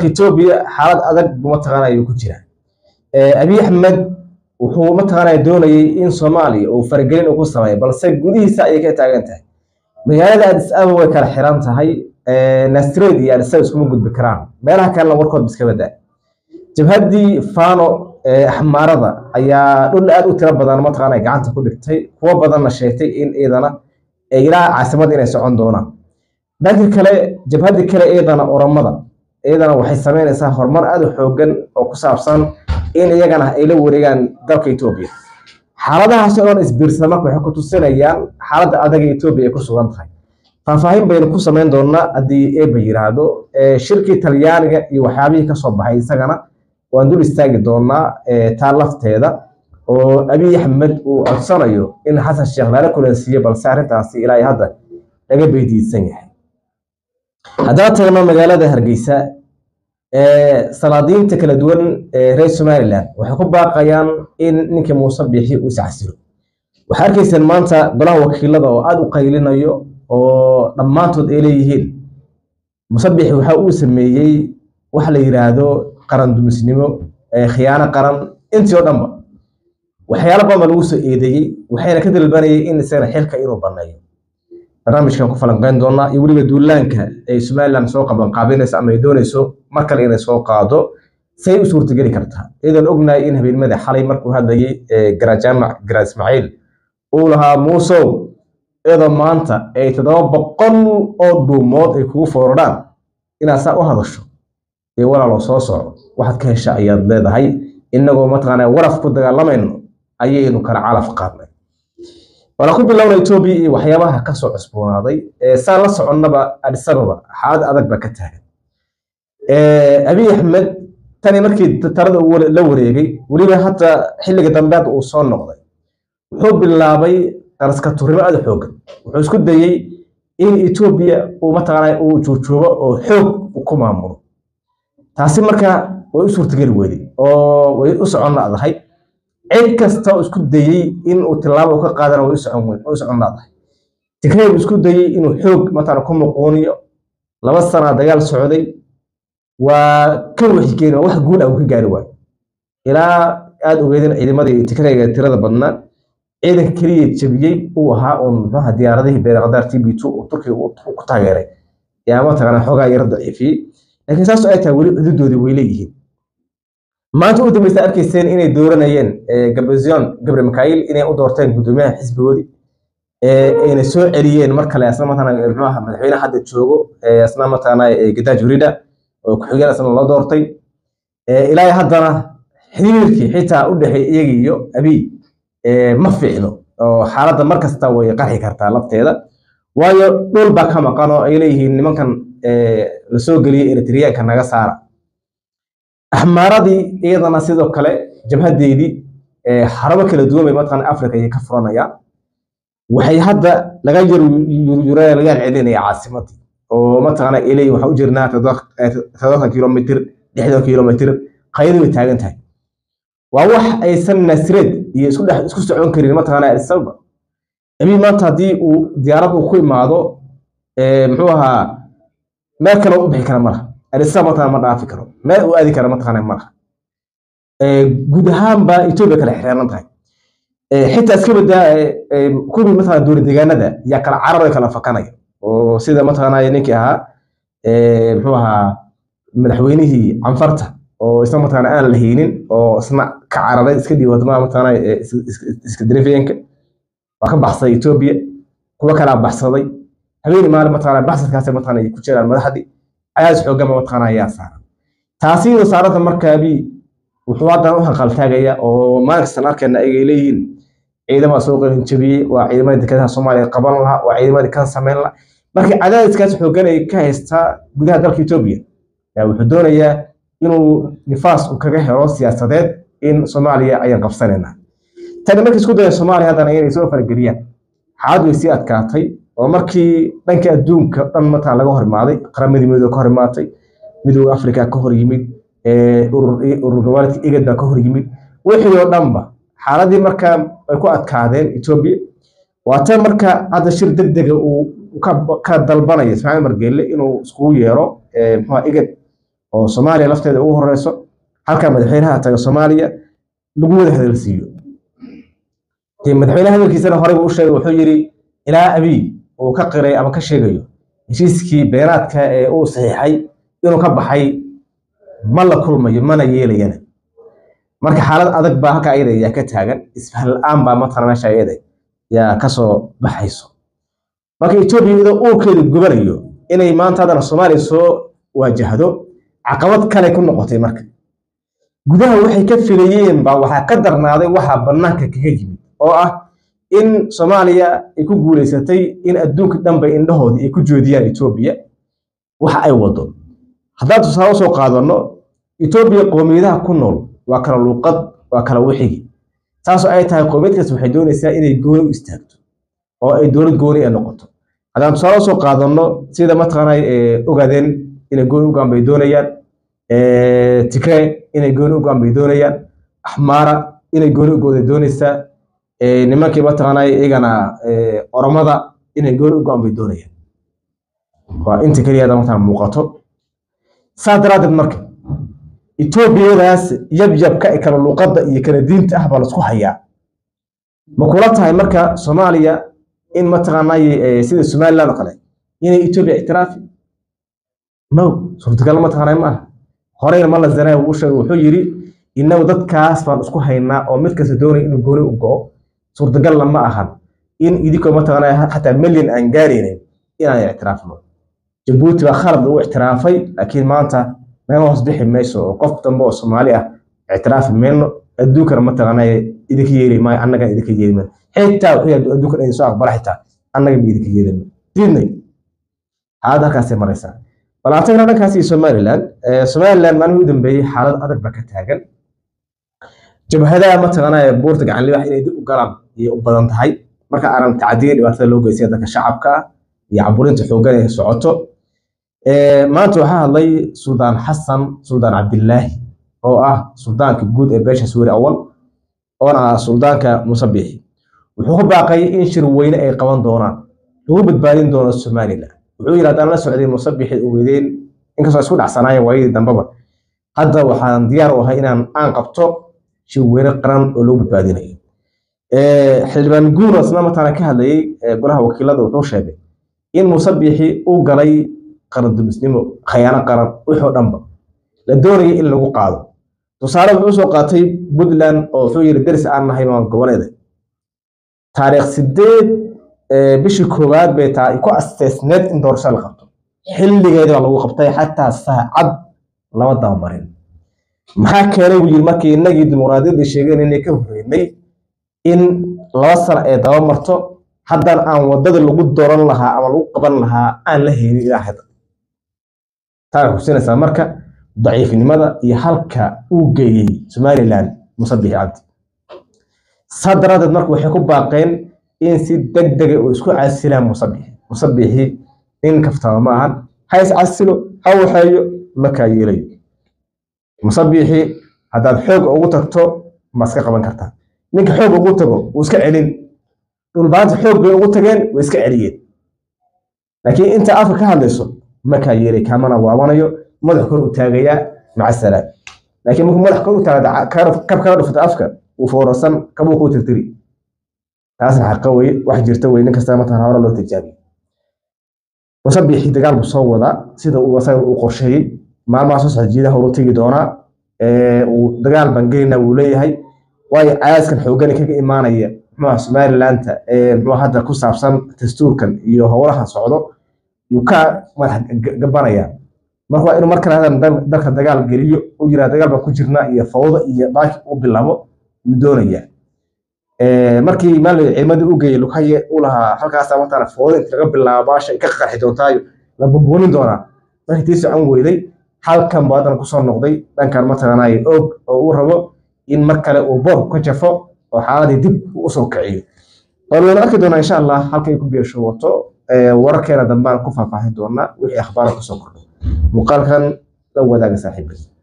etoobiya xaalad adag buu mataqaana ayuu ku jiraa abiy axmed wuxuu mataqaanaa doonayay in soomaaliya uu faragelin ugu sameeyo balse gudihiisa ayay ka taagan tahay magaalada addis ababa way kala xiran tahay nasred iyo addis ababa iskuma gudbi karaan meelaha kalena warkood iska badaa jabhaddii fano axmaarada ayaa dhul aad u tiro badan mataqaana gacanta ku dhigtay kuwo badanna sheegtay in iidana ilaa caasimadda inay socon doonaan dhanka kale jabhaddii kale iidana oromada iyadana waxay sameynaysaa horumar aad u xoogan oo ku saabsan in iyagana ay la wareegaan dalka etoobiya xaaladahaas oo dhan isbiirsada marka waxay ku tusinayaan xaaladda adaga etoobiya ay ku sugan tahay faahfaahin baynu ku samayn doonaa haddii eeba yiraahdo shirkii talyaaniga iyo waxyaabihii kasoo baxay isagana waan dul istaagi doonaa taa lafteeda oo abiy axmed uu codsanayo in xasan sheekh lala kulansiiyo balse arrintaasi ilaa hadda laga beydiidsan yahay haddaba tagno magaalada hargeysa salaadiinta kala duwan ee reer somalilan waxay ku baaqayaan in ninkii muuse biixi uu iscasiro waxaa arkayseen maanta golaha wakiilada oo aada u qaylinayo oo dhammaantood ay leeyihiin muuse biixi waxa uu sameeyey wax la yiraahdo qaran dumisnimo khiyaano qaran intii oo dhanba waxyaalo badan baa lagu soo eedeeyey waxayna ka dalbanayay in isagana xilka inuu baneeyo barnaamijkan ku falanqeyn doonaa iyo weliba duulaanka ay somalilan soo qabanqaabinayso ama ay doonayso mar kale inay soo qaado say u suurtageli kartaa iyadoon ognahay in habeenimada xalay markuu hadlayay garajaamac gara ismaaciil uu lahaa muusow iyadoo maanta ay toddoba boqol oo dhuumood ay kugu foorarhaan inaad saa u hadasho ee walaalo soo soco waxaad ka hesha ayaad leedahay inagoo mataqaana waraf ku dagaalamayno ayaynu kala calaf qaadnay waana ku bilowna etoobiya iyo waxyaabaha kasoo cusboonaaday saan la soconnaba addis ababa xaalad adag baa ka taagan abiy axmed tani markii talada la wareegay weliba hadda xilliga dambe hadda uu soo noqday wuxuu bilaabay qaraska turnimo aada xoogan wuxuu isku dayey in etoobiya uu mataqaana uu juujoogo oo xoog ku maamulo taasi marka way u suurtageli weyday oo way u socon ladahay cid kasta oo isku dayey in uu tilaabo ka qaadana way u socon ladahay tigrayb isku dayey inuu xoog mataqaana ku muquuniyo laba sana dagaal socday waa ka wixigeen wax guul ah uu ka gaari waayo ilaa aada ogeedeen ciidamadii tigrayga tirada badnaa ciidanka keliya jabiyey uu ahaa uun muxuaha diyaaradihii beerakadaar t b two uu turkiga ku taageeray yaa mataqaana xoogaa yara daciifiyey laakiin saas ay tahay weli xududoodii way leeyihiin maanta u dambaysa arkayseen inay dooranayeen gabazion gabre mikail inay u doorteen guddoomiyaha xisbigoodii ayna soo celiyeen mar kale asna mataqaana muxuaha madaxweynaha hadda joogo asna mataqaana gadaaj urida oo ku-xigeen asna loo doortay ilaa haddana xiriirkii xitaa u dhexeey iyaga iyo abiy ma fiicno oo xaaladda mar kasta way qarxi kartaa lafteeda waayo dhul baa ka maqan oo ay leeyihiin nimankan lasoo geliyey eritriyaanka naga saara axmaaradii iyadana sidoo kale jabhadeedii xarabo kala duwan bay mataqaana africa ayay ka furanayaan waxay hadda laga yaryura laga celinaya caasimadii oo mataqaana ay leeyihin waxaa u jirnaa toddobaatan kilomitr lixdan kilomitr qaydii bay taagan tahay waa wax aysan nasreed iyo isku dhex isku socon karin mataqaana addis ababa abiy maanta haddii uu diyaarad uu ku imaado muxuu ahaa meel kale u bixi kara malaha addis ababa mataqana ma dhaafi karo meel uu aadi kara mataqaana malaha guud ahaan baa etoobiya kala xireenan tahay xitaa iska badaa kuwii mataqana dowlad deegaanada yaa kala carar kala fakanaya oo sida mataqaana ninkii ahaa muxuu ahaa madaxweynihii canfarta oo isna mataqaana aan la haynin oo isna ka cararay iska dhiib wadamaha mataqaana iska darefeenka waa ka baxsaday etoobiya kuwa kalaa baxsaday habeeni maalin mataqaana baxsadkaas mataqaana ay ku jiraan madaxdii cadaadis xoogama mataqaana ayaa saaran taasi iyadoo saaranta marka abiy wuxuu haddana u hanqaltaagaya oo maalin kastan arkayna ayay leeyihiin ciidamada soo qalin jabiyey waa ciidamadii dekedaha soomaaliya qaban lahaa waa ciidamadii kan samayn lahaa markii cadaadiskaas xoogan ay ka haystaa gudaha dalka etoobiya wuxuu doonayaa inuu nifaas uu kaga helo siyaasadeed in soomaaliya ayaan qabsanayna tani markii isku daya soomaaliya haddana inay soo farageliyaan xaalad way sii adkaatay oo markii dhanka adduunka dhan mataa laga hor imaaday qaramadii midooda ka hor imaatay midooda afrika ka hor yimid urur goboleedka igad baa ka hor yimid wixii oo dhanba xaaladii markaa ay ku adkaadeen etoobiya waa tan marka hadda shir deg dega uu ka dalbanaya ismaaciil margeelle inuu iskugu yeero muxua igad oo soomaaliya lafteeda ugu horeyso halka madaxweynaha taga soomaaliya lagu wada hadalsiiyo dee madaxweynaha hadalkiisana horey buu u sheegay wuxuu yidhi ilaa abiy uu ka qiray ama ka sheegayo heshiiskii beeraadka ee uu saxiixay inuu ka baxay ma la kulmayo mana yeelayana marka xaalad adag baa halka ayada yaa ka taagan isfahan la-aan baa matala meesha ayada yaa kasoo baxayso marka etoobiya iyadoo uurkeedu gubanayo inay maanta haddana soomaaliya soo waajahdo caqabad kale ku noqotay marka gudaha waxay ka filayeen baa waxaa ka darnaaday waxaa bannaanka kaga yimid oo ah in soomaaliya ay ku guuleysatay in adduunka dhanba indhahoodii ay ku joodiyaan etoobiya waxa ay wado haddaan tusaale usoo qaadano etoobiya qoomiyadaha ku nool waa kala luuqad waa kala wixigi saasoo ay tahay qoomiyad kasta waxay doonaysaa inay gooni u istaagto oo ay dowlad gooni ay noqoto haddaan tusaale usoo qaadano sida mataqaanay ogaadeen inay gooni u bay doonayaan tigree inay gooni u bay doonayaan axmaara inay gooni ugooday doonaysaa nimankii mataqaanay iyagana oromada inay gooni u bay doonayaan waa inta keliya hadda mataqana muuqato saa daraaddeed marka etoobiyadaas yabyabka ee kala luuqadda iyo kala diinta ah baa laisku hayaa ma kula tahay marka soomaaliya in mataqaanay sida somaliland oo kale inay etoobiya ictiraafi no suurtagal mataqaanay ma aha horeyna ma la zanay uu sheegay wuxuu yidhi innagu dadkaas baan isku haynaa oo mid kasta doonaya inuu gooni u go'o suurtagalna ma ahan in idinkoo mataqaanay xataa milyan aan gaaraynin inaan ictiraafno jabuuti baa khalad lagu ictiraafay laakiin maanta naga hoos bixi mayso oo qof dambe oo soomaali ah ictiraafi mayno adduunkana mataqaanay idinka yeeli maayo annaga idinka yeeli mayno xitaa wuxuu yahay adduunkan idin soo aqbala xitaa annaga ma idinka yeelino diidnay xaalad halkaasay maraysaa bal aan tagna dhankaas iyo somaliland somaliland maalmihii u dambeeyey xaalad adag baa ka taagan jabhadaha mataqaanay buurta gacan libax inay dib u galaan ayay u badan tahay marka aanan tacadiya dhibaatada loo geystay dadka shacabka ah iyo caburinta xooggan ee socoto maanta waxaa hadlay suldaan xasan suldaan cabdilaahi oo ah suldaanka guud ee beesha suuri awal oona ah suldaanka musabixi wuxuu ku baaqay in shir weyne ay qaban doonaan lagu badbaadin doono somaliland wuxuu yidhi haddaan la socday musabixi ogeydeen inkastoo isku dhacsanaayeen waayadii dambeba hadda waxaan diyaar u ahay inaan aan qabto shir weyne qaran oo lagu badbaadinayo xildhibaan guurasna mataana ka hadlayay golaha wakiilada wuxuu sheegay in musabixi uu galay qaran dumisnimo khayaano qaran wixoo dhanba la doonayay in lagu qaado tusaale wuxuu soo qaatay puntland oo wuxuu yidhi deris aan nahay maan goboleeda taariikh sideed bishii koowaad bay taa ku asteysneed in doorasho la qabto xilligeeda baa lagu qabtay xataa saacad lama dabamarin maxaa keenay buu yidhi markii innagii dimuqraadiyadda sheegeen inay ka horreynay in laba sano ay daba marto haddana aan waddada lagu dooran lahaa ama lagu qaban lahaa aan la haynin ilaa hadda taa waxay xusinaysaa marka daciifnimada iyo halka uu geeyey somaliland musabixi cabdi saa daraadeed marka waxay ku baaqeen in si deg dega uu isku casilaan musabixi musabixi nin kaftama ma ahan ha is casilo ha waxeeyo makaa yeelayo musabixi haddaad xoog ugu tagto ma iska qaban kartaa ninka xoog ugu tago wuu iska celin dhulbaanta xoog bay ugu tageen way iska celiyeen laakiin inta afka ka hadlayso makaa yeelay kaamana waabanayo madax kor u taagayaa maca salaam laakiin markuu madax kor u taaga kab kala dhufata afka uu foorarsan kabuu kuu tirtiri taasna xaqa weye wax jirta weye nin kasta mataan hore loo tijaabiye musabixi dagaal buu soo wadaa sida uu asaga uu qorsheeyey maalmaha soo socda jiidaha uu tegi doonaa uu dagaal baan gelinaa wuu leeyahay waayo cadaaskan xoogani kaga imaanaya muxuuha somalilandta muxuu hadda ku saabsan dastuurkan iyo howlahan socdo yuu ka madax gabanaya marka waa inuu mar kale hadan dalka dagaal geliyo uu yiraa dagaal baan ku jirnaa iyo fawda iyo baaki u bilaabo yuu doonaya markii maalin ciimadii u geeyey lukaye u lahaa halkaasa matala fawda inta laga bilaabo baasha ka qarxi doontaayo la bumbuunin doonaa markii tii socon weyday halkan buu haddana kusoo noqday dhankan mataqaanaaye og oo uu rabo in mar kale uu boorku ka jafo oo xaaladii dib usoo kiciyo bal waynu arki doonaa insha allah halkay ku beesho wato wararkeena dambaan ku faahfaahin doonaa wixii akhbaara kusoo kordhay muuqaalkan la wadaaga saaxiibay